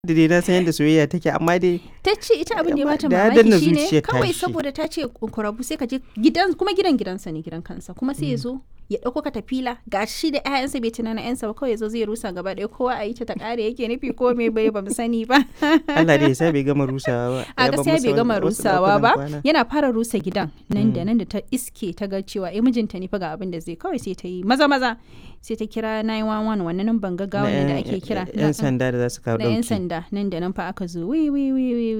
da dai na san yadda soyayya take amma dai ta ce ita abin da ya bata Da ya danna mamaki shine zuciyar kawai tashi. saboda ta ce ku rabu sai ka je gidan kuma gidan gidansa ne gidan kansa kuma sai ya zo ya dauko katafila ga shi da ƴaƴansa bai tunana ƴansa ba kawai ya zo zai rusa gaba ɗaya kowa a yi ta ta kare yake nufi ko me bai ba mu sani ba Allah dai ya sa bai gama rusawa ba a Ya bar gaskiya masa bai gama wasu rusawa ɗakunan ba kwana. yana fara rusa gidan nan da nan da ta iske ta ga cewa eh mijinta ne fa ga abin da zai kawai sai ta yi maza maza sai ta kira 911 wannan nan ban gaggawa Na ne da yan- ake kira yan sanda da za su kawo na yan ɗauki sanda nan da nan fa aka zo wi wi wi wi